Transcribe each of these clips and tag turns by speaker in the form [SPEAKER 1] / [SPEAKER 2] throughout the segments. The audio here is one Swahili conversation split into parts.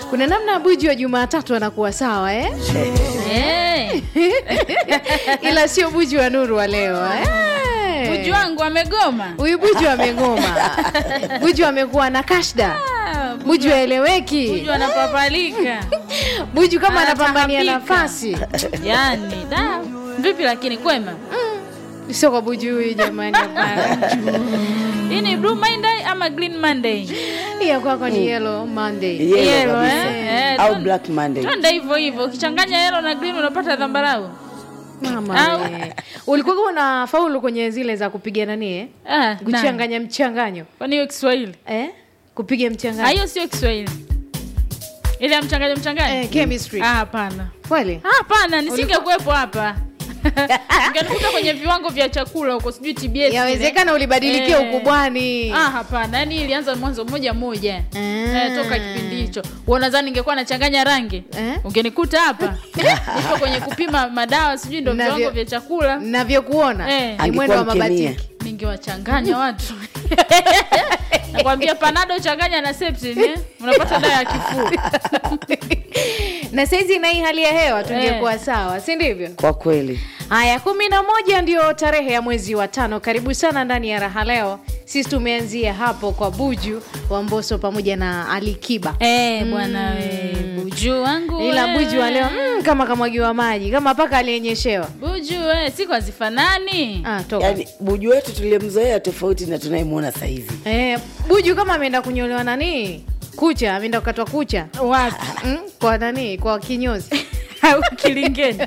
[SPEAKER 1] kuna namna buju wa jumatatu anakuwa sawa eh?
[SPEAKER 2] Eh,
[SPEAKER 1] ila sio buju wa nuru wa leo eh?
[SPEAKER 2] Buju wangu amegoma.
[SPEAKER 1] huyu buju amegoma buju amekuwa na kashda
[SPEAKER 2] Ah,
[SPEAKER 1] buju aeleweki
[SPEAKER 2] Buju anapapalika.
[SPEAKER 1] buju kama anapambania
[SPEAKER 2] Anatapika.
[SPEAKER 1] nafasi
[SPEAKER 2] Yaani, da. Vipi lakini kwema?
[SPEAKER 1] sio kwa buju huyu jamani hapana.
[SPEAKER 2] Hii ni Blue Monday ama Green Monday?
[SPEAKER 1] Hii ya kwako ni yellow monday
[SPEAKER 3] Yellow
[SPEAKER 2] Yellow,
[SPEAKER 3] kabisa.
[SPEAKER 2] eh? Eh,
[SPEAKER 3] au
[SPEAKER 2] tu-
[SPEAKER 3] black monday
[SPEAKER 2] Twende hivyo hivyo. Ukichanganya yellow na green unapata dhambarau.
[SPEAKER 1] mama
[SPEAKER 2] Au-
[SPEAKER 1] we. ulikuwa una faulu kwenye zile za kupiga nani eh?
[SPEAKER 2] Ah, nani?
[SPEAKER 1] kuchanganya mchanganyo
[SPEAKER 2] Kwani hiyo Kiswahili?
[SPEAKER 1] eh? kupiga
[SPEAKER 2] Ah,
[SPEAKER 1] mchanganyo
[SPEAKER 2] hiyo sio Kiswahili. Ile ya mchanganyo mchanganyo?
[SPEAKER 1] eh, chemistry
[SPEAKER 2] Ah, hapana.
[SPEAKER 1] kweli
[SPEAKER 2] Ah, Hapana, nisingekuwepo hapa. Ungenikuta kwenye viwango vya chakula huko sijui TBS.
[SPEAKER 1] yawezekana ulibadilikia
[SPEAKER 2] Eh.
[SPEAKER 1] ukubwani
[SPEAKER 2] Ah, hapana. Yaani ilianza mwanzo mmoja mmoja.
[SPEAKER 1] Ah.
[SPEAKER 2] Eh, toka kipindi hicho. Wewe unadhani ningekuwa nachanganya rangi?
[SPEAKER 1] Eh?
[SPEAKER 2] Ungenikuta hapa. Nipo kwenye kupima madawa sijui ndio
[SPEAKER 1] Navyo-
[SPEAKER 2] viwango vya chakula.
[SPEAKER 1] navyokuona
[SPEAKER 2] Eh.
[SPEAKER 1] ni mwendo wa
[SPEAKER 3] Angekuwa mkemia.
[SPEAKER 1] mabatiki
[SPEAKER 2] Ningewachanganya watu. Nakwambia panado changanya na Septin, eh? Unapata dawa ya kifua.
[SPEAKER 1] na saizi na hii hali ya hewa tungekuwa sawa si ndivyo
[SPEAKER 3] kwa kweli
[SPEAKER 1] haya kumi na moja ndio tarehe ya mwezi wa tano karibu sana ndani ya raha leo sisi tumeanzia hapo kwa buju wa mboso pamoja na alikiba
[SPEAKER 2] Eh, bwana we, buju wangu.
[SPEAKER 1] ila
[SPEAKER 2] we.
[SPEAKER 1] buju wa leo mm, kama kamwagiwa maji kama paka aliyenyeshewa
[SPEAKER 2] Buju we, siku hazifanani.
[SPEAKER 1] ah, toka
[SPEAKER 3] yaani buju wetu tulimzoea tofauti na tunayemwona sahizi
[SPEAKER 1] eh, buju kama ameenda kunyolewa nani kucha ameenda kukatwa kucha
[SPEAKER 2] Wapi?
[SPEAKER 1] mm, kwa nani kwa kinyozi
[SPEAKER 2] Au kilingeni.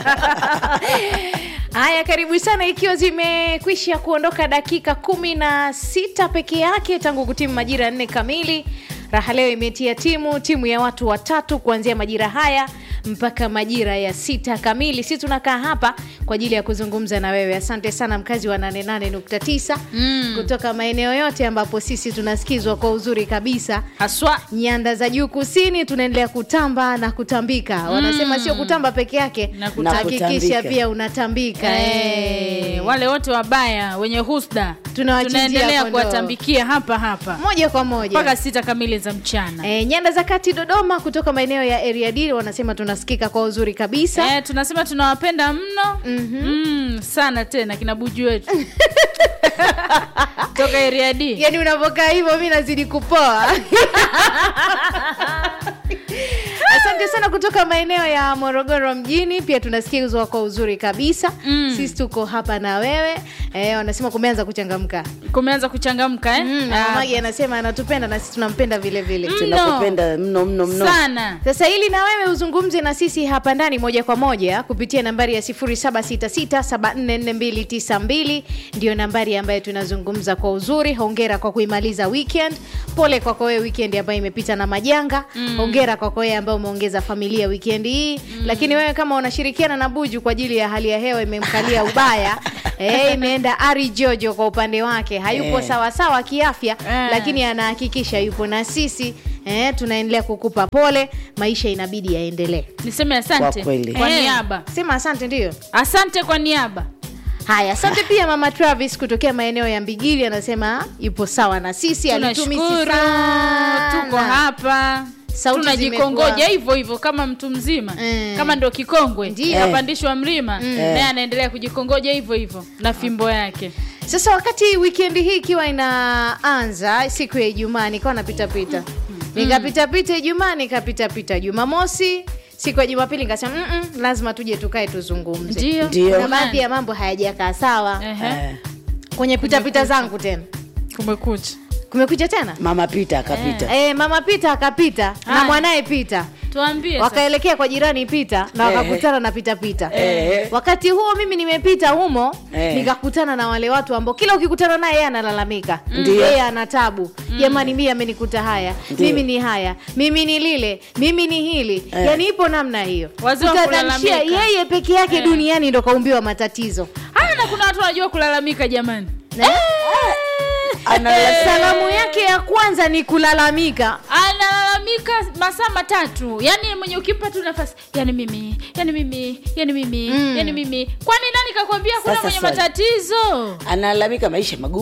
[SPEAKER 1] haya karibu sana ikiwa zimekwisha kuondoka dakika kumi na sita peke yake tangu kutimu majira ya nne kamili raha leo imetia timu timu ya watu watatu kuanzia majira haya mpaka majira ya sita kamili si tunakaa hapa kwa ajili ya kuzungumza na wewe asante sana mkazi wa 88.9
[SPEAKER 2] Mm.
[SPEAKER 1] kutoka maeneo yote ambapo sisi tunasikizwa kwa uzuri kabisa
[SPEAKER 2] Haswa.
[SPEAKER 1] nyanda za juu kusini tunaendelea kutamba na kutambika wanasema sio kutamba peke yake
[SPEAKER 2] Na
[SPEAKER 3] kutambika.
[SPEAKER 1] hakikisha pia unatambika
[SPEAKER 2] Eh,
[SPEAKER 1] eh.
[SPEAKER 2] wale wote wabaya wenye husda
[SPEAKER 1] Tunawachinjia
[SPEAKER 2] tunaendelea
[SPEAKER 1] kondoo.
[SPEAKER 2] kuwatambikia hapa hapa
[SPEAKER 1] moja kwa moja
[SPEAKER 2] mpaka sita kamili za mchana
[SPEAKER 1] E, nyanda za kati dodoma kutoka maeneo ya area D wanasema tunasikika kwa uzuri kabisa
[SPEAKER 2] Eh, tunasema tunawapenda mno mm, sana tena kina buju wetu toka area D
[SPEAKER 1] yaani unavyokaa hivyo mi nazidi kupoa asante sana kutoka maeneo ya morogoro mjini pia tunasikizwa kwa uzuri kabisa
[SPEAKER 2] Mm.
[SPEAKER 1] sisi tuko hapa na wewe e, wanasema kumeanza kuchangamka
[SPEAKER 2] kumeanza kuchangamka eh?
[SPEAKER 1] mm, na
[SPEAKER 2] Ah,
[SPEAKER 1] magi anasema anatupenda na sisi tunampenda vile vile
[SPEAKER 2] Mm.
[SPEAKER 3] tunakupenda mno mno mno
[SPEAKER 2] sana
[SPEAKER 1] sasa ili na wewe uzungumze na sisi hapa ndani moja kwa moja kupitia nambari ya 0766744292 ndio nambari ambayo tunazungumza kwa uzuri hongera kwa kuimaliza weekend pole kwako wewe weekend ambayo imepita na majanga mm. hongera kwako wewe ambayo umeongeza familia weekend hii mm. lakini wewe kama unashirikiana na buju kwa ajili ya hali ya hewa imemkalia ubaya eh, imeenda ari jojo kwa upande wake hayupo
[SPEAKER 3] Eh.
[SPEAKER 1] sawasawa kiafya
[SPEAKER 2] Eh.
[SPEAKER 1] lakini anahakikisha yupo na sisi eh, tunaendelea kukupa pole maisha inabidi yaendelee
[SPEAKER 2] niseme asante
[SPEAKER 3] Kwa kweli.
[SPEAKER 2] kwa
[SPEAKER 1] Eh,
[SPEAKER 2] niaba
[SPEAKER 1] sema asante ndio
[SPEAKER 2] asante kwa niaba
[SPEAKER 1] haya asante pia mama travis kutokea maeneo ya mbigili anasema yupo sawa na sisi alitumisi
[SPEAKER 2] tunashukuru
[SPEAKER 1] sana
[SPEAKER 2] tuko hapa
[SPEAKER 1] Sauti
[SPEAKER 2] tunajikongoja
[SPEAKER 1] zimekuwa-
[SPEAKER 2] hivyo hivyo kama mtu mzima
[SPEAKER 1] Mm.
[SPEAKER 2] kama ndo kikongwe
[SPEAKER 1] Ndio.
[SPEAKER 2] kapandishwa mlima naye anaendelea kujikongoja hivyo hivyo na fimbo yake
[SPEAKER 1] sasa wakati wikendi hii ikiwa inaanza siku ya ijumaa nikawa napitapita nikapitapita ijumaa nikapitapita jumamosi siku ya jumapili nikasema "Mm-mm, lazima tuje tukae tuzungumze
[SPEAKER 2] ndio
[SPEAKER 3] Ndio.
[SPEAKER 1] na baadhi ya mambo hayajakaa sawa
[SPEAKER 2] Ehe,
[SPEAKER 3] Eh,
[SPEAKER 1] kwenye pitapita zangu tena
[SPEAKER 2] kumekucha
[SPEAKER 1] kumekucha tena
[SPEAKER 3] mama pita akapita
[SPEAKER 1] e, mama pita akapita na
[SPEAKER 2] Haya.
[SPEAKER 1] mwanaye pita
[SPEAKER 2] tuambie sasa.
[SPEAKER 1] wakaelekea kwa jirani pita na
[SPEAKER 3] Eh.
[SPEAKER 1] wakakutana na pita pita
[SPEAKER 3] Eh.
[SPEAKER 1] wakati huo mimi nimepita humo
[SPEAKER 3] Eh.
[SPEAKER 1] nikakutana na wale watu ambao kila ukikutana naye yeye analalamika
[SPEAKER 3] Ndio.
[SPEAKER 1] yeye ana tabu jamani mimi amenikuta haya
[SPEAKER 3] Ndio.
[SPEAKER 1] mimi ni haya mimi ni lile mimi ni hili
[SPEAKER 3] Eh.
[SPEAKER 1] yani ipo namna hiyo
[SPEAKER 2] Wazee wa
[SPEAKER 1] Utadhanishia
[SPEAKER 2] kulalamika.
[SPEAKER 1] yeye peke yake
[SPEAKER 2] Eh.
[SPEAKER 1] duniani ndo kaumbiwa matatizo
[SPEAKER 2] haya na kuna watu wanajua kulalamika jamani
[SPEAKER 1] Eh.
[SPEAKER 3] Analalamika.
[SPEAKER 1] salamu yake ya kwanza ni kulalamika
[SPEAKER 2] analalamika masaa matatu yani mwenye ukimpa tu nafasi yani mimi yani mimi yani mimi
[SPEAKER 1] Mm.
[SPEAKER 2] yani mimi kwani nani kakwambia kuna
[SPEAKER 3] Sasa
[SPEAKER 2] mwenye
[SPEAKER 3] swali.
[SPEAKER 2] matatizo
[SPEAKER 3] analalamika maisha magumu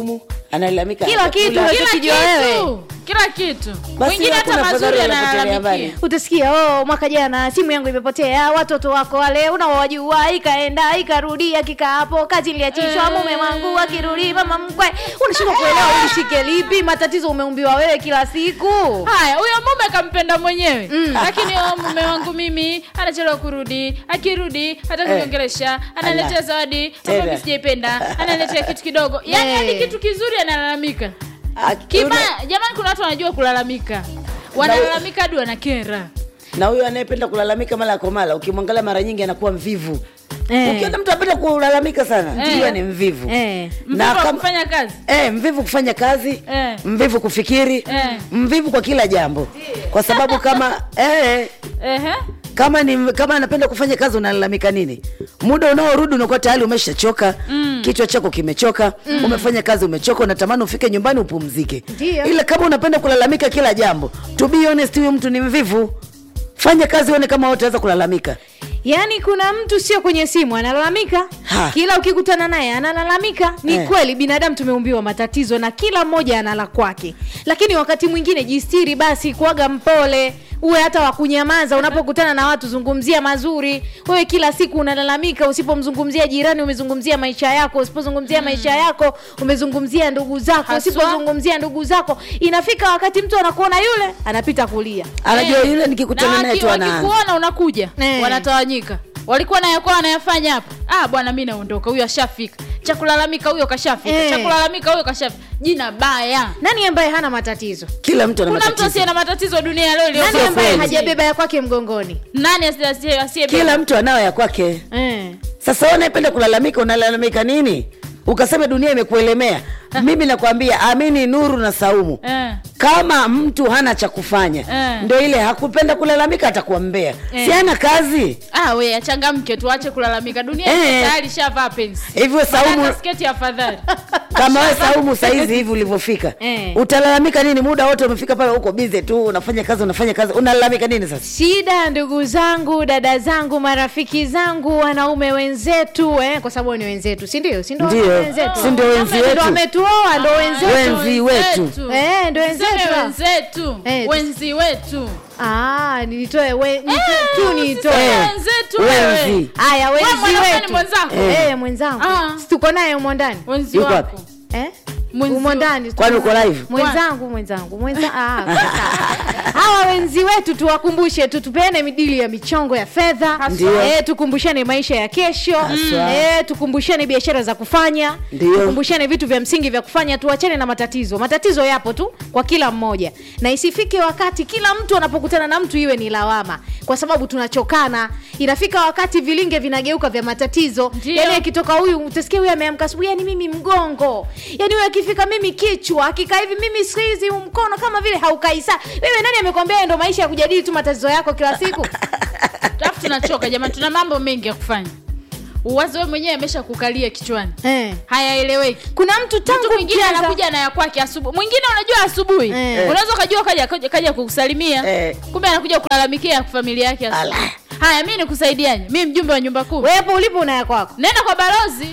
[SPEAKER 3] analalamika
[SPEAKER 1] Kila
[SPEAKER 3] hajakula.
[SPEAKER 1] kitu.
[SPEAKER 2] kila
[SPEAKER 1] Unachokijua wewe.
[SPEAKER 2] kitu kila kitu
[SPEAKER 3] Basi
[SPEAKER 2] mwingine hata
[SPEAKER 3] hakuna
[SPEAKER 2] mazuri
[SPEAKER 3] fadhali wanapotelea
[SPEAKER 2] analalamikia
[SPEAKER 3] mbali.
[SPEAKER 1] utasikia oh, mwaka jana simu yangu imepotea watoto wako wale unawajua ikaenda ikarudi akikaa hapo kazi iliachishwa
[SPEAKER 2] Eh.
[SPEAKER 1] mume wangu akirudi mama mkwe unashindwa kuelewa ulishike lipi matatizo umeumbiwa wewe kila siku
[SPEAKER 2] haya huyo mume kampenda mwenyewe lakini oh, mume wangu mimi anachelewa kurudi akirudi hata
[SPEAKER 3] Eh.
[SPEAKER 2] kuniongelesha analetea
[SPEAKER 3] Ala.
[SPEAKER 2] zawadi
[SPEAKER 3] Tena.
[SPEAKER 2] ambayo sijaipenda analetea kitu kidogo yani
[SPEAKER 1] Eh.
[SPEAKER 2] hadi kitu kizuri analalamika
[SPEAKER 3] Ah,
[SPEAKER 2] kibaya jamani kuna watu wanajua kulalamika wanalalamika hadi wanakera
[SPEAKER 3] na huyo anayependa kulalamika mara kwa mara ukimwangalia mara nyingi anakuwa mvivu
[SPEAKER 1] Eh.
[SPEAKER 3] ukiona mtu anapenda kulalamika sana
[SPEAKER 2] Eh.
[SPEAKER 3] jua ni mvivu
[SPEAKER 1] eh.
[SPEAKER 2] mvivu wa
[SPEAKER 3] kama-
[SPEAKER 2] kufanya kazi
[SPEAKER 3] Eh, mvivu kufanya kazi
[SPEAKER 2] Eh.
[SPEAKER 3] mvivu kufikiri
[SPEAKER 2] Eh.
[SPEAKER 3] mvivu kwa kila jambo kwa sababu kama eh,
[SPEAKER 2] Ehe.
[SPEAKER 3] kama ni kama anapenda kufanya kazi unalalamika nini muda unaorudi unakuwa tayari umeshachoka mm. kichwa chako kimechoka mm. umefanya kazi umechoka unatamani ufike nyumbani upumzike
[SPEAKER 1] Ndio.
[SPEAKER 3] ila kama unapenda kulalamika kila jambo to be honest huyo mtu ni mvivu fanya kazi uone kama utaweza kulalamika
[SPEAKER 1] yaani kuna mtu sio kwenye simu analalamika
[SPEAKER 3] Ha.
[SPEAKER 1] kila ukikutana naye analalamika ni
[SPEAKER 3] Eh.
[SPEAKER 1] kweli binadamu tumeumbiwa matatizo na kila mmoja anala kwake lakini wakati mwingine jistiri basi kuaga mpole uwe hata wakunyamaza unapokutana na watu zungumzia mazuri wewe kila siku unalalamika usipomzungumzia jirani umezungumzia maisha yako usipozungumzia maisha yako umezungumzia ndugu zako
[SPEAKER 2] Haswa.
[SPEAKER 1] usipozungumzia ndugu zako inafika wakati mtu anakuona yule anapita kulia
[SPEAKER 3] anajua
[SPEAKER 2] Eh.
[SPEAKER 3] yule
[SPEAKER 2] Na
[SPEAKER 3] nikikutana naye
[SPEAKER 2] waki-
[SPEAKER 3] tu ana
[SPEAKER 2] wakikuona unakuja
[SPEAKER 1] Eh.
[SPEAKER 2] wanatawanyika walikuwa nayakuwa wanayafanya hapa ah bwana mi naondoka huyo ashafika cha kulalamika huyo kashafika
[SPEAKER 1] Eh.
[SPEAKER 2] cha kulalamika huyo kashafika jina baya
[SPEAKER 1] nani ambaye hana matatizo
[SPEAKER 3] kila mtu ana
[SPEAKER 2] kuna mtu
[SPEAKER 3] matatizo
[SPEAKER 2] asiye na matatizo dunia ya leo
[SPEAKER 1] nani
[SPEAKER 2] iliyo-
[SPEAKER 1] ambaye
[SPEAKER 3] kweli.
[SPEAKER 1] hajabeba ya kwake mgongoni
[SPEAKER 2] nani asiye- asiye- asiyebeba?
[SPEAKER 3] kila mtu anao ya kwake
[SPEAKER 1] eh.
[SPEAKER 3] sasa wewe unayependa kulalamika unalalamika nini ukasema dunia imekuelemea mimi nakwambia amini nuru na saumu
[SPEAKER 2] Eh.
[SPEAKER 3] kama mtu hana cha kufanya
[SPEAKER 2] Eh.
[SPEAKER 3] ndo ile hakupenda kulalamika atakuwa mbea
[SPEAKER 2] Eh.
[SPEAKER 3] si hana kazi
[SPEAKER 2] ah we achangamke tuache kulalamika dunia
[SPEAKER 3] Eh.
[SPEAKER 2] eh. tayari shavaa pensi
[SPEAKER 3] hivyo saumu
[SPEAKER 2] Badala sketi afadhali
[SPEAKER 3] kama we saumu saizi hivi ulivyofika
[SPEAKER 1] Eh.
[SPEAKER 3] utalalamika nini muda wote umefika pale uko bize tu unafanya kazi unafanya kazi unalalamika nini sasa
[SPEAKER 1] shida ndugu zangu dada zangu marafiki zangu wanaume wenzetu eh, kwa sababu ni wenzetu si ndio si ndio
[SPEAKER 3] Ndio.
[SPEAKER 1] wenzetu
[SPEAKER 3] Si ndio wenzi
[SPEAKER 1] Ndio
[SPEAKER 3] wetu.
[SPEAKER 1] wametuoa ndo wenzetu
[SPEAKER 3] Wenzi wetu.
[SPEAKER 1] eh, ndo wenzetu
[SPEAKER 2] Tuseme
[SPEAKER 1] hao.
[SPEAKER 2] wenzetu
[SPEAKER 1] Eh,
[SPEAKER 2] wenzi wetu
[SPEAKER 1] ah, nilitoe we, nito, tu nitoe
[SPEAKER 2] usiseme
[SPEAKER 3] Eh.
[SPEAKER 2] wenzetu wewe.
[SPEAKER 3] wenzi
[SPEAKER 1] haya
[SPEAKER 2] Wewe
[SPEAKER 1] wenzi
[SPEAKER 2] mwanaume ni
[SPEAKER 1] wetu
[SPEAKER 2] mwenzako?
[SPEAKER 1] eh, mwenzangu
[SPEAKER 2] Ah.
[SPEAKER 1] Si tuko naye umo ndani
[SPEAKER 2] wenzi
[SPEAKER 3] Yuko
[SPEAKER 2] wako
[SPEAKER 3] wapi?
[SPEAKER 1] eh?
[SPEAKER 2] Mwenzi
[SPEAKER 1] umo
[SPEAKER 2] wa-
[SPEAKER 1] ndani
[SPEAKER 3] kwani uko live
[SPEAKER 1] mwenzangu mwenzangu mwenza ah, sawa. hawa wenzi wetu tuwakumbushe tu tupeane midili ya michongo ya fedha
[SPEAKER 3] Ndio.
[SPEAKER 1] eh, tukumbushane maisha ya kesho
[SPEAKER 3] Haswa.
[SPEAKER 1] eh, tukumbushane biashara za kufanya
[SPEAKER 3] Ndio.
[SPEAKER 1] tukumbushane vitu vya msingi vya kufanya tuachane na matatizo matatizo yapo tu kwa kila mmoja na isifike wakati kila mtu anapokutana na mtu iwe ni lawama kwa sababu tunachokana inafika wakati vilinge vinageuka vya matatizo
[SPEAKER 2] Ndio.
[SPEAKER 1] yani akitoka huyu utasikia huyu ameamka asubuhi yani mimi mgongo yani huyu akifika mimi kichwa akikaa hivi mimi sikizi huu mkono kama vile haukai saa wewe nani amekwambia haya ndo maisha ya kujadili tu matatizo yako kila siku
[SPEAKER 2] alafu tunachoka jamani tuna mambo mengi ya kufanya uwazi wewe mwenyewe amesha kukalia kichwani
[SPEAKER 1] eh.
[SPEAKER 2] hayaeleweki
[SPEAKER 1] kuna mtu tangu
[SPEAKER 2] mtu mwingine
[SPEAKER 1] mcheza-
[SPEAKER 2] anakuja na ya kwake asubuhi mwingine unajua asubuhi
[SPEAKER 1] Eh.
[SPEAKER 2] unaweza ukajua kaja, kaja, kaja kukusalimia
[SPEAKER 3] Eh.
[SPEAKER 2] kumbe anakuja kulalamikia familia yake asubuhi.
[SPEAKER 3] Ala.
[SPEAKER 2] haya mi nikusaidiaje mi mjumbe wa nyumba kuu
[SPEAKER 1] wewe hapo ulipo unaya kwako
[SPEAKER 2] nenda kwa balozi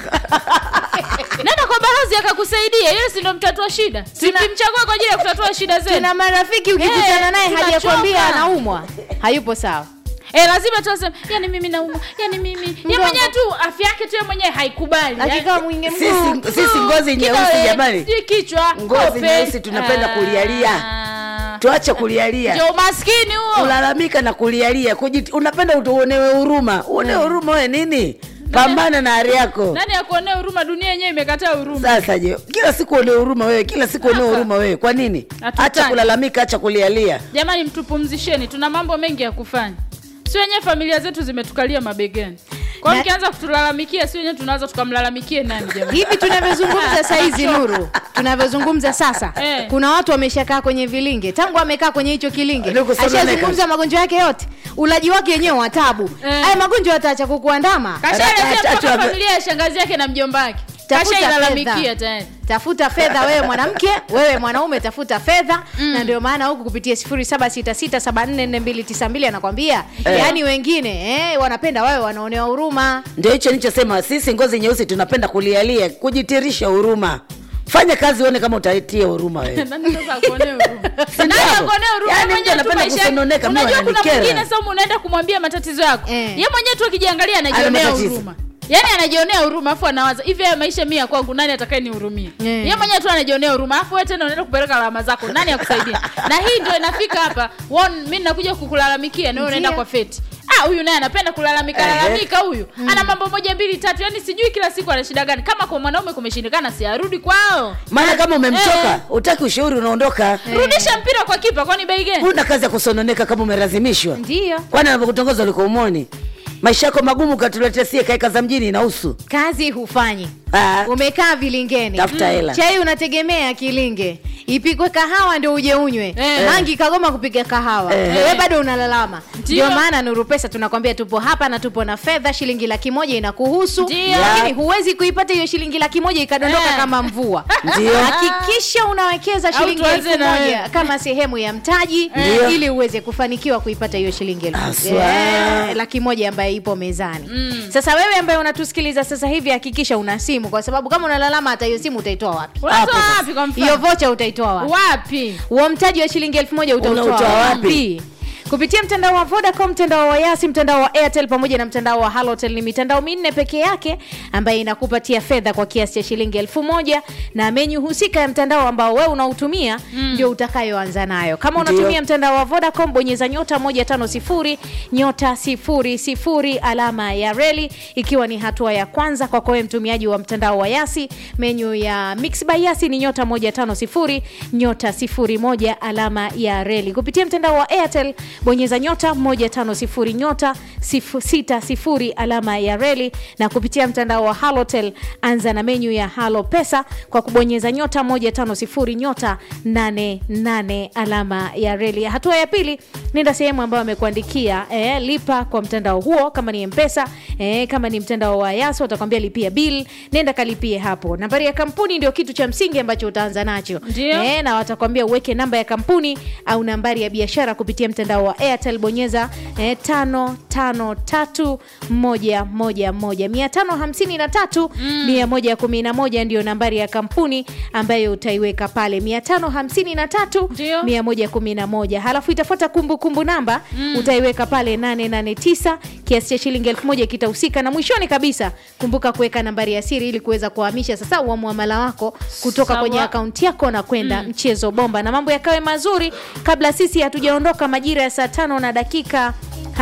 [SPEAKER 2] nenda kwa balozi akakusaidia yule si ndo mtatua shida simchagua kwa ajili ya kutatua shida zenu
[SPEAKER 1] tuna marafiki ukikutana
[SPEAKER 2] Eh,
[SPEAKER 1] naye
[SPEAKER 2] tunachoka.
[SPEAKER 1] hajakwambia anaumwa hayupo sawa
[SPEAKER 2] Eh, lazima tuasema yani mimi naumwa yani mimi ye
[SPEAKER 1] Mgongo.
[SPEAKER 2] mwenyewe tu afya yake tu ye mwenyewe haikubali
[SPEAKER 1] akikaa mwingi mguu
[SPEAKER 3] sisi, sisi ngozi nyeusi
[SPEAKER 2] Kidole,
[SPEAKER 3] jamani
[SPEAKER 2] sijui kichwa
[SPEAKER 3] Ngozi
[SPEAKER 2] kope.
[SPEAKER 3] nyeusi tunapenda kulialia.
[SPEAKER 2] Ah.
[SPEAKER 3] tuache kulialia
[SPEAKER 2] ndio umaskini huo
[SPEAKER 3] kulalamika na kulialia Kujit, unapenda uonewe huruma uonewe huruma we nini pambana na hali yako
[SPEAKER 2] nani akuonea huruma dunia yenyewe imekataa huruma
[SPEAKER 3] sasa je kila siku uonewe huruma wewe kila siku uonewe huruma wewe kwa nini
[SPEAKER 2] Hatutaki.
[SPEAKER 3] acha kulalamika acha kulialia
[SPEAKER 2] jamani mtupumzisheni tuna mambo mengi ya kufanya si wenyewe familia zetu zimetukalia mabegani kwa
[SPEAKER 1] Na-
[SPEAKER 2] hiyo mkianza kutulalamikia si wenyewe tunaweza tukamlalamikie nani jamani
[SPEAKER 1] hivi tunavyozungumza saizi nuru tunavyozungumza sasa
[SPEAKER 2] Eh.
[SPEAKER 1] kuna watu wameshakaa kwenye vilinge tangu amekaa kwenye hicho kilinge
[SPEAKER 3] Ndio kusononeka.
[SPEAKER 1] ashazungumza magonjwa yake yote ulaji wake wenyewe wa tabu
[SPEAKER 2] Eh.
[SPEAKER 1] haya magonjwa yataacha kukuandama
[SPEAKER 2] kashaelezea
[SPEAKER 3] Ata-
[SPEAKER 2] mpaka
[SPEAKER 3] ata-
[SPEAKER 2] familia ya shangazi yake na mjomba wake
[SPEAKER 1] Tafuta
[SPEAKER 2] kashailalamikia
[SPEAKER 1] fedha.
[SPEAKER 2] tayari
[SPEAKER 1] tafuta fedha wewe mwanamke wewe mwanaume tafuta fedha na ndio maana huku kupitia 0766744292 anakwambia
[SPEAKER 3] Eh.
[SPEAKER 1] yaani wengine eh, wanapenda wawe wanaonewa huruma
[SPEAKER 3] ndio hicho nilichosema sisi ngozi nyeusi tunapenda kulialia kujitirisha huruma fanya kazi uone kama utaitia huruma wewe
[SPEAKER 2] Nani sasa akuonee huruma?
[SPEAKER 3] Si
[SPEAKER 2] Nani
[SPEAKER 3] ndio?
[SPEAKER 2] akuonee huruma?
[SPEAKER 3] Yaani
[SPEAKER 2] Mwenyewe
[SPEAKER 3] mtu anapenda
[SPEAKER 2] tu maisha yake.
[SPEAKER 3] kusononeka, mimi
[SPEAKER 2] Unajua kuna
[SPEAKER 3] wananikera.
[SPEAKER 2] mwingine sasa unaenda kumwambia matatizo yako
[SPEAKER 1] Eh.
[SPEAKER 2] ye mwenyewe tu akijiangalia
[SPEAKER 3] Ana
[SPEAKER 2] anajionea
[SPEAKER 3] matatizo.
[SPEAKER 2] huruma yaani anajionea huruma afu anawaza hivi haya maisha mia kwangu nani atakaye nihurumia
[SPEAKER 1] Eh.
[SPEAKER 2] ye mwenyewe tu anajionea huruma afu wewe tena unaenda kupeleka lawama zako nani akusaidia na hii ndio inafika hapa Won- mi nakuja kukulalamikia na wewe unaenda
[SPEAKER 1] Ndio.
[SPEAKER 2] kwa feti ah huyu naye anapenda kulalamika
[SPEAKER 3] Ehe.
[SPEAKER 2] lalamika huyu ana mambo moja mbili tatu yani sijui kila siku ana shida gani kama kwa mwanaume kumeshindikana si arudi kwao
[SPEAKER 3] maana kama umemchoka
[SPEAKER 2] Eh.
[SPEAKER 3] utaki ushauri unaondoka
[SPEAKER 2] rudisha mpira kwa kipa kwani bei gani
[SPEAKER 3] huna kazi ya kusononeka kama umelazimishwa
[SPEAKER 1] ndiyo
[SPEAKER 3] kwani anavyokutongoza uliko umoni maisha yako magumu katuletea sie kaeka za mjini inahusu
[SPEAKER 1] kazi hufanyi
[SPEAKER 3] Ah,
[SPEAKER 1] umekaa vilingeni
[SPEAKER 3] Tafuta hela.
[SPEAKER 1] chai unategemea kilinge ipikwe kahawa ndio uje unywe
[SPEAKER 2] Eh.
[SPEAKER 1] mangi kagoma kupiga kahawa
[SPEAKER 3] Eh.
[SPEAKER 1] wewe bado unalalama
[SPEAKER 2] Ndio.
[SPEAKER 1] ndio maana nuru pesa tunakwambia tupo hapa na tupo na fedha shilingi laki moja inakuhusu
[SPEAKER 2] Ndio.
[SPEAKER 1] lakini huwezi kuipata hiyo shilingi laki moja ikadondoka
[SPEAKER 2] Eh.
[SPEAKER 1] kama mvua
[SPEAKER 3] Ndio.
[SPEAKER 1] hakikisha unawekeza
[SPEAKER 2] Au
[SPEAKER 1] shilingi
[SPEAKER 2] tuanze
[SPEAKER 1] elfu
[SPEAKER 2] na
[SPEAKER 1] moja
[SPEAKER 2] wewe.
[SPEAKER 1] kama sehemu ya mtaji
[SPEAKER 3] Ndio.
[SPEAKER 1] ili uweze kufanikiwa kuipata hiyo shilingi elfu
[SPEAKER 3] Haswa.
[SPEAKER 1] Eh, laki moja ambayo ipo mezani sasa wewe ambaye unatusikiliza sasa hivi hakikisha una simu kwa sababu kama unalalama hata hiyo simu utaitoa wapi
[SPEAKER 2] unatoa
[SPEAKER 3] Hapo
[SPEAKER 2] wapi kwa
[SPEAKER 1] hiyo
[SPEAKER 2] mfano
[SPEAKER 1] vocha utaitoa wapi
[SPEAKER 2] wapi
[SPEAKER 1] huo mtaji wa shilingi elfu moja utautoa
[SPEAKER 3] Unautoa wapi?
[SPEAKER 1] wapi kupitia mtandao wa vodacom mtandao wa yasi mtandao wa airtel pamoja na mtandao wa halotel ni mitandao minne peke yake ambayo inakupatia fedha kwa kiasi cha shilingi elfu moja na menyu husika ya mtandao ambao wewe unautumia ndio utakayoanza nayo kama
[SPEAKER 3] Ndio.
[SPEAKER 1] unatumia mtandao wa vodacom bonyeza nyota 150 nyota 00 alama ya reli ikiwa ni hatua ya kwanza kwako wewe mtumiaji wa mtandao wa yasi menyu ya mix by yasi ni nyota 150 nyota 01 alama ya reli kupitia mtandao wa airtel bonyeza nyota 150 nyota 60 alama ya reli na kupitia mtandao wa halotel anza na menyu ya halo pesa kwa kubonyeza nyota 150 nyota 88 alama ya reli hatua ya pili nenda sehemu ambayo amekuandikia eh, lipa kwa mtandao huo kama ni mpesa eh, kama ni mtandao wa yaso watakwambia lipia bill nenda kalipie hapo nambari ya kampuni ndio kitu cha msingi ambacho utaanza nacho
[SPEAKER 2] Ndio.
[SPEAKER 1] eh, na watakwambia uweke namba ya kampuni au nambari ya biashara kupitia mtandao wa airtel bonyeza eh, tano tano tatu moja moja moja mia tano hamsini na tatu mia moja kumi na moja ndio nambari ya kampuni ambayo utaiweka pale mia tano hamsini na tatu
[SPEAKER 2] Ndio.
[SPEAKER 1] mia moja kumi na moja halafu itafuata kumbukumbu namba utaiweka pale 889 kiasi cha shilingi elfu moja kitahusika na mwishoni kabisa kumbuka kuweka nambari ya siri ili kuweza kuhamisha sasa wa muamala wako kutoka
[SPEAKER 2] Sawa.
[SPEAKER 1] kwenye akaunti yako na kwenda mchezo bomba na mambo yakawe mazuri kabla sisi hatujaondoka majira ya saa tano na dakika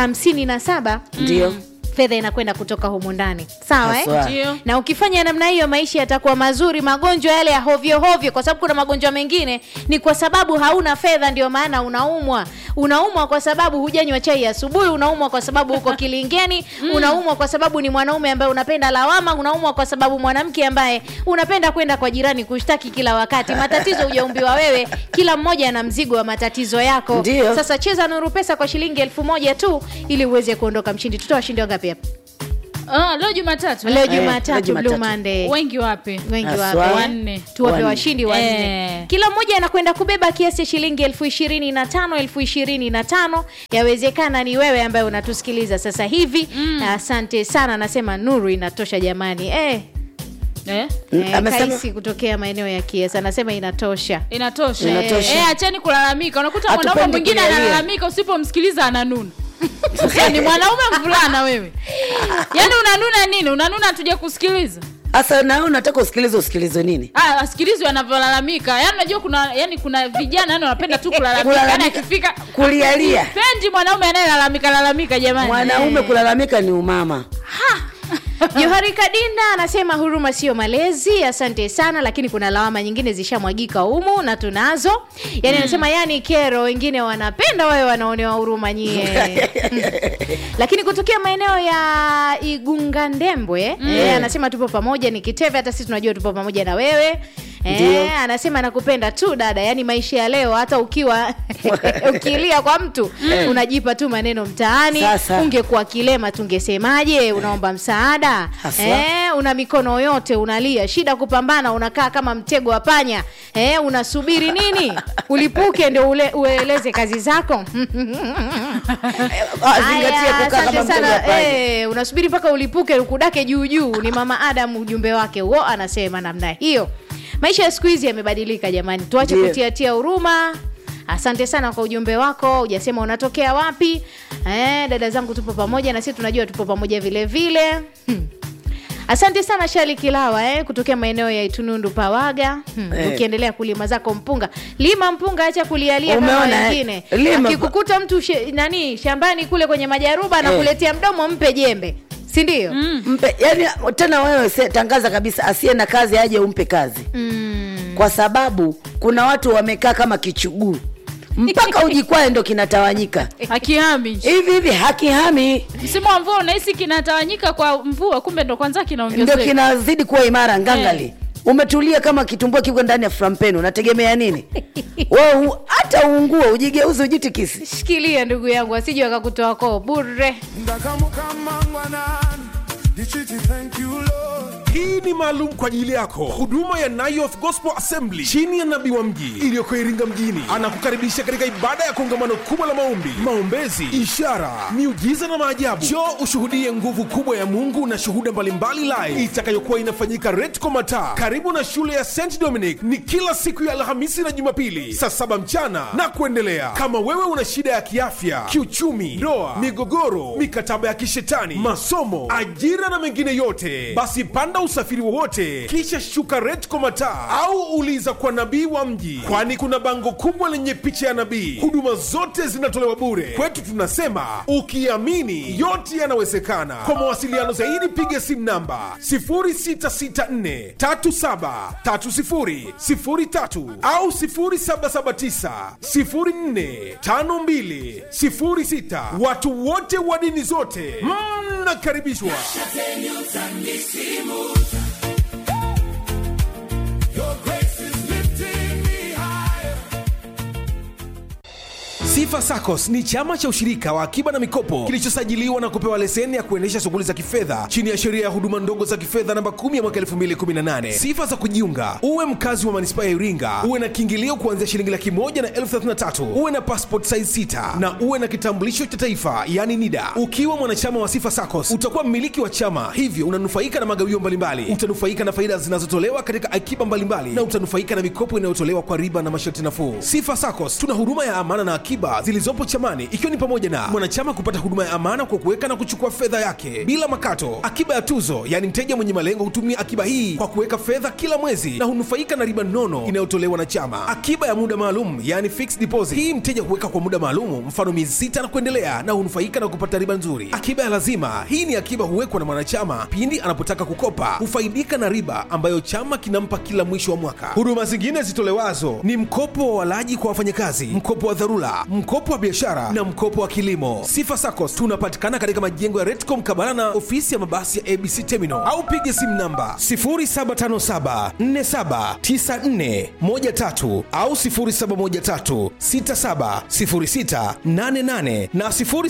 [SPEAKER 1] 57
[SPEAKER 3] ndio
[SPEAKER 1] fedha inakwenda kutoka humu ndani sawa eh?
[SPEAKER 3] Haswa.
[SPEAKER 2] Ndio.
[SPEAKER 1] na ukifanya namna hiyo maisha yatakuwa mazuri magonjwa yale ya hovyo hovyo kwa sababu kuna magonjwa mengine ni kwa sababu hauna fedha ndio maana unaumwa unaumwa kwa sababu hujanywa chai asubuhi unaumwa kwa sababu uko kilingeni unaumwa kwa sababu ni mwanaume ambaye unapenda lawama unaumwa kwa sababu mwanamke ambaye unapenda kwenda kwa jirani kushtaki kila wakati matatizo hujaumbiwa wewe kila mmoja ana mzigo wa matatizo yako
[SPEAKER 3] Ndio.
[SPEAKER 1] sasa cheza nuru pesa kwa shilingi elfu moja tu ili uweze kuondoka mshindi tutoa washindi wangapi hapa
[SPEAKER 2] Ah, leo jumatatu
[SPEAKER 1] leo
[SPEAKER 3] Eh, leo
[SPEAKER 1] jumatatu
[SPEAKER 3] Jumatatu.
[SPEAKER 1] blue monday
[SPEAKER 2] wengi wapi
[SPEAKER 1] wengi
[SPEAKER 3] Haswa.
[SPEAKER 1] wape
[SPEAKER 2] Wanne.
[SPEAKER 1] tuwape
[SPEAKER 3] Wanne.
[SPEAKER 1] washindi wanne
[SPEAKER 2] Eh.
[SPEAKER 1] kila mmoja anakwenda kubeba kiasi cha shilingi elfu ishirini na tano elfu ishirini na tano yawezekana ni wewe ambaye unatusikiliza sasa hivi asante sana anasema nuru inatosha jamani eh,
[SPEAKER 2] eh?
[SPEAKER 3] Mm,
[SPEAKER 1] eh,
[SPEAKER 3] amesema-
[SPEAKER 1] kaisi kutokea maeneo ya kiesa anasema inatosha
[SPEAKER 2] inatosha
[SPEAKER 3] Inatosha.
[SPEAKER 2] Eh, acheni kulalamika unakuta
[SPEAKER 3] Hatupendi
[SPEAKER 2] mwanaume mwingine
[SPEAKER 3] kulialia.
[SPEAKER 2] analalamika usipomsikiliza ananuna Sasa ni mwanaume mvulana wewe yaani unanuna nini unanuna hatuja kusikiliza
[SPEAKER 3] hasa nawe unataka usikilize usikilize nini
[SPEAKER 2] Ah, asikilizwe anavyolalamika yaani unajua kuna yani kuna vijana yani wanapenda tu kulalamika yani
[SPEAKER 3] Kulalamika.
[SPEAKER 2] akifika
[SPEAKER 3] Kulialia.
[SPEAKER 2] pendi mwanaume anayelalamika lalamika jamani
[SPEAKER 3] mwanaume kulalamika ni umama
[SPEAKER 1] johari kadinda anasema huruma sio malezi asante sana lakini kuna lawama nyingine zishamwagika humu na tunazo yani anasema yani kero wengine wanapenda wawe wanaonewa huruma nyie lakini kutokea maeneo ya igunga ndembwe mm. e, anasema tupo pamoja ni kiteve hata sisi tunajua tupo pamoja na wewe
[SPEAKER 3] Ndio.
[SPEAKER 1] E, anasema nakupenda tu dada yani maisha ya leo hata ukiwa ukilia kwa mtu unajipa tu maneno mtaani
[SPEAKER 3] Sasa.
[SPEAKER 1] ungekuwa kilema tungesemaje unaomba msaada
[SPEAKER 3] Haswa.
[SPEAKER 1] e, una mikono yote unalia shida kupambana unakaa kama mtego wa panya e, unasubiri nini ulipuke ndio ule, ueleze kazi zako
[SPEAKER 3] Ah, zingatia
[SPEAKER 1] Aya,
[SPEAKER 3] kukaa
[SPEAKER 1] asante
[SPEAKER 3] kama mtego
[SPEAKER 1] sana.
[SPEAKER 3] wa panya.
[SPEAKER 1] Eh, unasubiri mpaka ulipuke ukudake juu juu ni mama adam ujumbe wake huo anasema namna hiyo maisha ya siku hizi yamebadilika jamani tuache
[SPEAKER 3] Ndio.
[SPEAKER 1] kutiatia huruma asante sana kwa ujumbe wako ujasema unatokea wapi eh, dada zangu tupo pamoja na sisi tunajua tupo pamoja vile vile hmm. asante sana shali kilawa eh, kutokea maeneo ya itunundu pawaga hmm.
[SPEAKER 3] Eh.
[SPEAKER 1] ukiendelea kulima zako mpunga lima mpunga acha kulialia kama
[SPEAKER 3] Umeona, eh?
[SPEAKER 1] wengine
[SPEAKER 3] Lima.
[SPEAKER 1] akikukuta mtu she, nani shambani kule kwenye majaruba anakuletea mdomo mpe jembe si ndio
[SPEAKER 3] mpe yani tena wewe se, tangaza kabisa asiye na kazi aje umpe kazi
[SPEAKER 1] mm.
[SPEAKER 3] kwa sababu kuna watu wamekaa kama kichuguu mpaka ujikwae ndo kinatawanyika
[SPEAKER 2] hakihami
[SPEAKER 3] hivi hivi hakihami
[SPEAKER 2] msimu wa mvua unahisi kinatawanyika kwa mvua kumbe ndo kwanza
[SPEAKER 3] ndo
[SPEAKER 2] kinaongezeka
[SPEAKER 3] kinazidi kuwa imara ngangali
[SPEAKER 2] Eh.
[SPEAKER 3] umetulia kama kitumbua kiko ndani ya frampeni unategemea nini wewe u- hata uungue ujigeuze ujitikisi
[SPEAKER 1] shikilia ndugu yangu asije wakakutoa koo bure
[SPEAKER 4] ndakamukamangwanani ndichiti thank you lord
[SPEAKER 5] hii ni maalum kwa ajili yako huduma ya Nayoth Gospel Assembly chini ya nabii wa mji iliyoko Iringa mjini anakukaribisha katika ibada ya kongamano kubwa la maombi, maombezi, ishara, miujiza na maajabu. Njoo ushuhudie nguvu kubwa ya Mungu na shuhuda mbalimbali live itakayokuwa inafanyika Retco Mataa karibu na shule ya St Dominic. Ni kila siku ya Alhamisi na Jumapili saa saba mchana na kuendelea. Kama wewe una shida ya kiafya, kiuchumi, ndoa, migogoro, mikataba ya kishetani, masomo, ajira na mengine yote, basi panda usafiri wowote kisha shuka Retco Mataa au uliza kwa nabii wa mji, kwani kuna bango kubwa lenye picha ya nabii. Huduma zote zinatolewa bure. Kwetu tunasema ukiamini yote yanawezekana. Kwa mawasiliano zaidi piga simu namba 0664 3730 03 au 0779 04 52 06. Watu wote wa dini zote mnakaribishwa.
[SPEAKER 4] your grace is lifting me higher
[SPEAKER 5] Sifa SACCOS ni chama cha ushirika wa akiba na mikopo kilichosajiliwa na kupewa leseni ya kuendesha shughuli za kifedha chini ya sheria ya huduma ndogo za kifedha namba 10 ya mwaka 2018. Sifa za kujiunga: uwe mkazi wa manispaa ya Iringa, uwe na kiingilio kuanzia shilingi laki moja na elfu thelathini na tatu, uwe na passport size 6 na uwe na kitambulisho cha taifa yani NIDA. Ukiwa mwanachama wa Sifa SACCOS utakuwa mmiliki wa chama, hivyo unanufaika na magawio mbalimbali, utanufaika na faida zinazotolewa katika akiba mbalimbali na utanufaika na mikopo inayotolewa kwa riba na masharti nafuu. Sifa SACCOS tuna huduma ya amana na akiba zilizopo chamani, ikiwa ni pamoja na mwanachama kupata huduma ya amana kwa kuweka na kuchukua fedha yake bila makato, akiba ya tuzo, yaani mteja mwenye malengo hutumia akiba hii kwa kuweka fedha kila mwezi na hunufaika na riba nono inayotolewa na chama, akiba ya muda maalum, yaani fixed deposit. Hii mteja huweka kwa muda maalum, mfano miezi sita na kuendelea, na hunufaika na kupata riba nzuri. Akiba ya lazima, hii ni akiba huwekwa na mwanachama pindi anapotaka kukopa, hufaidika na riba ambayo chama kinampa kila mwisho wa mwaka. Huduma zingine zitolewazo ni mkopo wa walaji kwa wafanyakazi, mkopo wa dharura, mkopo wa biashara na mkopo wa kilimo. Sifa SACCOS tunapatikana katika majengo ya Retco mkabala na ofisi ya mabasi ya ABC Terminal au piga simu namba 0757479413 au 0713670688 na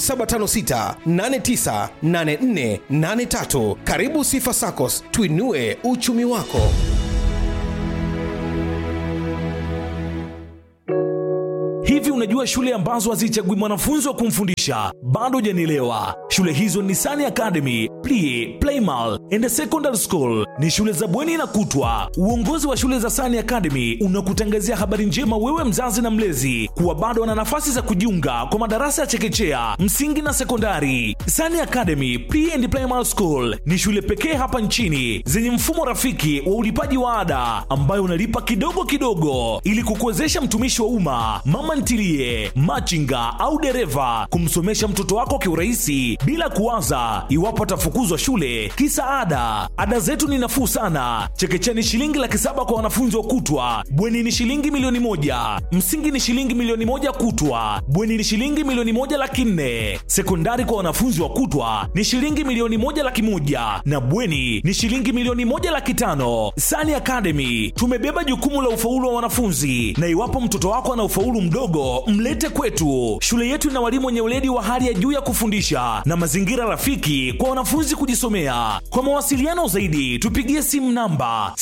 [SPEAKER 5] 0756898483. Karibu Sifa SACCOS, tuinue uchumi wako.
[SPEAKER 6] Hivi unajua shule ambazo hazichagui mwanafunzi wa kumfundisha? Bado hujanielewa. Shule hizo ni Sani Academy, Plie, Playmal and Secondary School. Ni shule za bweni na kutwa. Uongozi wa shule za Sani Academy unakutangazia habari njema wewe mzazi na mlezi kuwa bado wana nafasi za kujiunga kwa madarasa ya chekechea, msingi na sekondari. Sani Academy Pre and Primary School ni shule pekee hapa nchini zenye mfumo rafiki wa ulipaji wa ada ambayo unalipa kidogo kidogo ili kukuwezesha mtumishi wa umma, mama ntilie, machinga au dereva kumsomesha mtoto wako kiurahisi bila kuwaza iwapo atafukuzwa shule kisa ada. Ada zetu ni nafuu sana. Chekechea ni shilingi laki saba kwa wanafunzi wa kutwa, bweni ni shilingi milioni moja, msingi ni shilingi milioni moja kutwa, bweni ni shilingi milioni moja laki nne, sekondari kwa wanafunzi wa kutwa ni shilingi milioni moja laki moja na bweni ni shilingi milioni moja laki tano. Sani Academy tumebeba jukumu la ufaulu wa wanafunzi, na iwapo mtoto wako ana ufaulu mdogo, mlete kwetu. Shule yetu ina walimu wenye weledi wa hali ya juu ya kufundisha na mazingira rafiki kwa wanafunzi kujisomea. Kwa mawasiliano zaidi, tupigie simu namba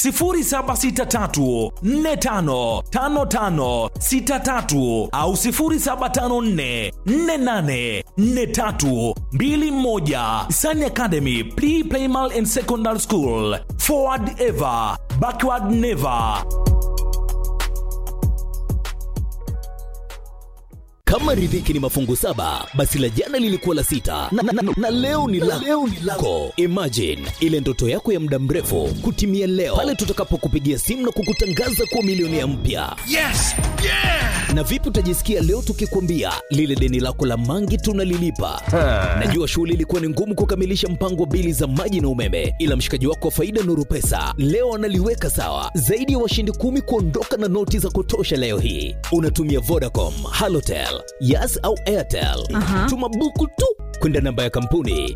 [SPEAKER 6] 0763455563 au 07544843 21 Sun Academy Pre Primal and Secondary School Forward Ever Backward Never
[SPEAKER 7] kama riziki ni mafungu saba basi la jana lilikuwa la sita na, na, na, na leo ni la leo ni lako imagine ile ndoto yako ya muda mrefu kutimia leo pale tutakapokupigia simu na kukutangaza kuwa milionea mpya
[SPEAKER 5] yes yeah
[SPEAKER 7] na vipi utajisikia leo tukikwambia lile deni lako la mangi tunalilipa najua shughuli ilikuwa ni ngumu kukamilisha mpango wa bili za maji na umeme ila mshikaji wako wa faida nuru pesa leo analiweka sawa zaidi ya washindi kumi kuondoka na noti za kutosha leo hii unatumia vodacom halotel yas au airtel tuma buku tu kwenda namba ya kampuni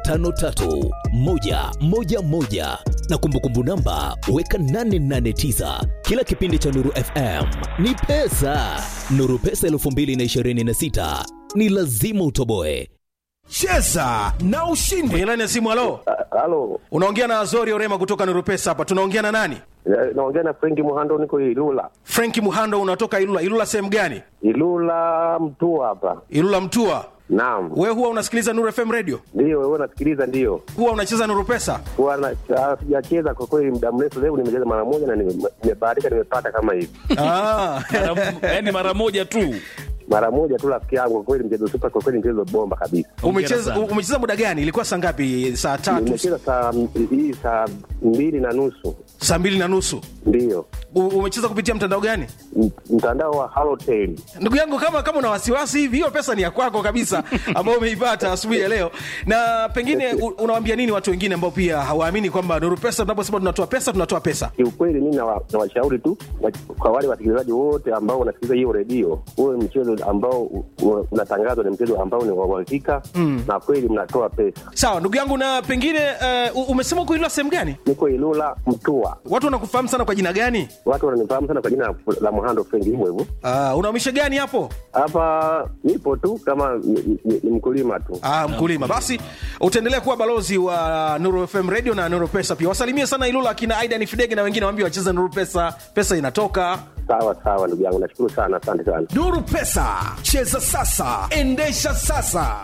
[SPEAKER 7] 553111 na kumbukumbu namba weka 889 kila kipindi cha nuru fm ni pesa nuru pesa 226 ni lazima utoboe
[SPEAKER 5] cheza na ushindi kwenye laini ya simu halo
[SPEAKER 8] Halo,
[SPEAKER 5] unaongea na azori orema kutoka nurupesa hapa tunaongea na nani
[SPEAKER 8] eh, naongea na Frenki Muhando, niko Ilula.
[SPEAKER 5] frenki muhando unatoka ilula ilula sehemu gani
[SPEAKER 8] Ilula Mtua hapa.
[SPEAKER 5] ilula mtua
[SPEAKER 8] Naam,
[SPEAKER 5] wewe huwa unasikiliza nuru fm radio
[SPEAKER 8] ndio wewe unasikiliza? Ndio
[SPEAKER 5] huwa unacheza nurupesa
[SPEAKER 8] Huwa na- ah, sijacheza kwa kweli muda mrefu, leo nimecheza mara moja na nime- nimebahatika, nimepata kama hivi
[SPEAKER 5] ah.
[SPEAKER 6] yani mara moja tu
[SPEAKER 8] mara moja tu, rafiki yangu. Kwa kweli mchezo super, kwa kweli mchezo bomba kabisa.
[SPEAKER 5] umecheza
[SPEAKER 6] sana.
[SPEAKER 5] umecheza muda gani ilikuwa saa ngapi saa tatu
[SPEAKER 8] Nimecheza saa hii saa mbili na nusu,
[SPEAKER 5] saa mbili na nusu
[SPEAKER 8] ndio
[SPEAKER 5] U- umecheza kupitia mtandao gani
[SPEAKER 8] M- mtandao wa Halotel.
[SPEAKER 5] ndugu yangu kama kama una wasiwasi hivi hiyo pesa ni ya kwako kabisa ambayo umeipata asubuhi ya leo na pengine u- unawaambia nini watu wengine ambao pia hawaamini kwamba nuru pesa tunaposema tunatoa pesa tunatoa pesa
[SPEAKER 8] Kiukweli mimi nawa- nawashauri tu wa- kwa wale wasikilizaji wote ambao wanasikiliza hiyo redio, huwe mchezo ambao u- u- unatangazwa ni mchezo ambao ni wa uhakika na kweli mnatoa pesa.
[SPEAKER 5] sawa ndugu yangu na pengine uh, umesema uko ilula sehemu gani
[SPEAKER 8] Niko Ilula Mtua,
[SPEAKER 5] watu wanakufahamu sana kwa jina gani
[SPEAKER 8] watu wananifahamu sana kwa jina la Muhando Frenki, hivyo hivyo.
[SPEAKER 5] uh, unaumisha gani hapo
[SPEAKER 8] Hapa nipo tu kama ni, ni, ni mkulima tu.
[SPEAKER 5] Ah, mkulima basi utaendelea kuwa balozi wa nuru fm radio na nuru pesa pia wasalimie sana ilula akina aidan fidege na wengine waambie wacheze nuru pesa pesa inatoka
[SPEAKER 8] Sawa sawa, ndugu yangu, nashukuru sana, asante sana.
[SPEAKER 5] nuru pesa cheza sasa endesha sasa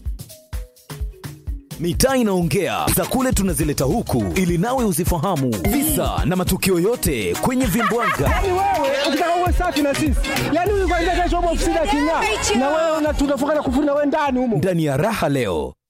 [SPEAKER 7] mitaa inaongea za kule tunazileta huku ili nawe uzifahamu visa na matukio yote kwenye vimbwaga
[SPEAKER 9] wewe ukitaka uwe safi na sisi yani huyu kwanza kesho upo ofisini aking'aa na wewe una- tunafunga na kufuri na wewe ndani humo
[SPEAKER 7] ndani ya raha leo